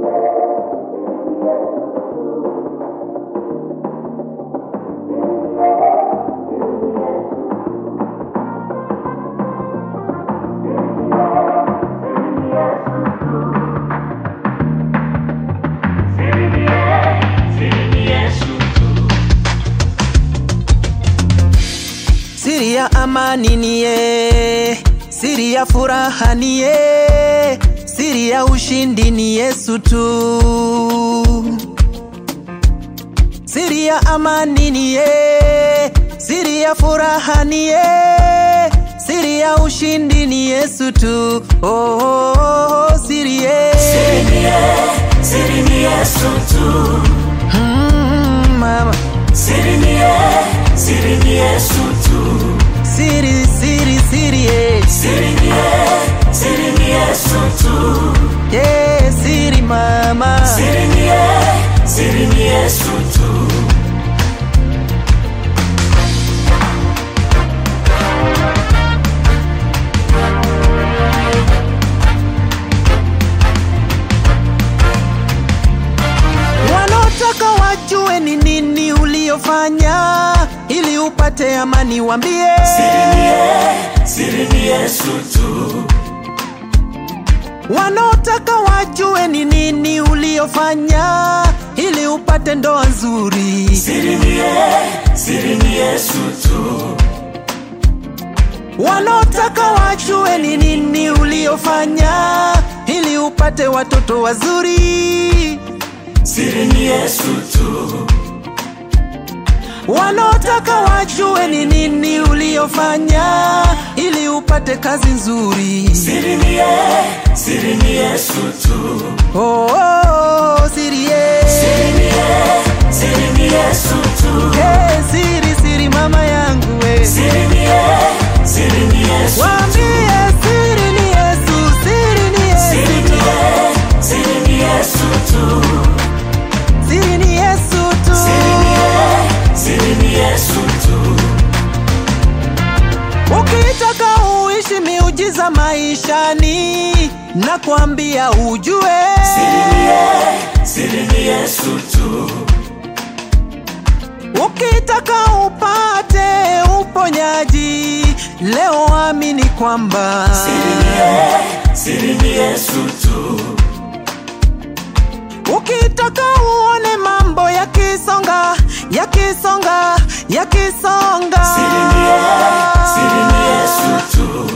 Siri ya amani niye, siri ya furaha niye, siri ya ushindi ni Yesu tu. Siri ya amani niye, siri ya furaha niye, siri ya ushindi ni Yesu tu. Oh, oh, oh, siri ye. Siri ni ye- siri ni Yesu tu. Mm, mama. Siri ni ye- siri ni Yesu tu. Siri, siri, siri ye. Siri ni ye- siri ni Yesu tu. Yeah, siri mama. Siri ni ye- siri ni Yesu tu. Wanaotaka wajue ni nini uliofanya ili upate amani, wambie Siri ni ye- siri ni Yesu tu. wanaotaka wajue ni nini uliofanya ili upate ndoa nzuri. Siri ni ye- siri ni Yesu tu. Wanaotaka wajue ni nini uliofanya ili upate watoto wazuri. Siri ni Yesu tu. Wanaotaka wajue ni nini uliofanya ili upate kazi nzuri. Siri ni ye- siri ni Yesu tu. Oh, oh, oh, siri ye. Siri ni ye- siri ni Yesu tu. Hey, siri siri mama yangu we. Siri ni ye- siri ni Yesu Waambie siri ni Yesu, siri ni Siri Yesu. ni ye- siri ni Yesu tu. Siri ni Yesu tu. Siri ni ye- siri ni Yesu tu. Ukitaka uishi miujiza maishani, nakwambia ujue. Siri ni ye- siri ni Yesu tu. Ukitaka upate uponyaji, leo amini kwamba Siri ni ye- siri ni Yesu tu. Ukitaka uone mambo yakisonga, yakisonga, yakisonga. Siri ni ye- siri ni Yesu tu.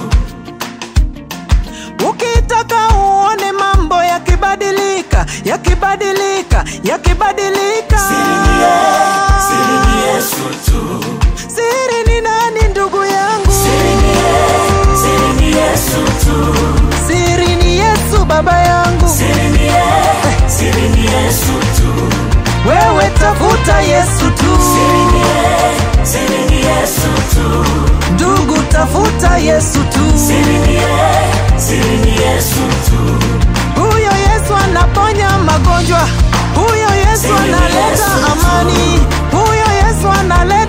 Ukitaka uone mambo yakibadilika, yakibadilika, yakibadilika. Siri ni ye- siri ni Yesu tu. Siri ni nani ndugu yangu? Siri ni ye- siri ni Yesu tu. Siri ni Yesu baba yangu. Siri ni ye- siri ni Yesu tu. Wewe tafuta Yesu tu. Siri ni ye- siri ni Yesu tu. Ndugu tafuta Yesu tu. Siri ni ye- siri ni Yesu tu. Huyo Yesu anaponya magonjwa, huyo Yesu Siri ni analeta Yesu tu. amani, huyo Yesu analeta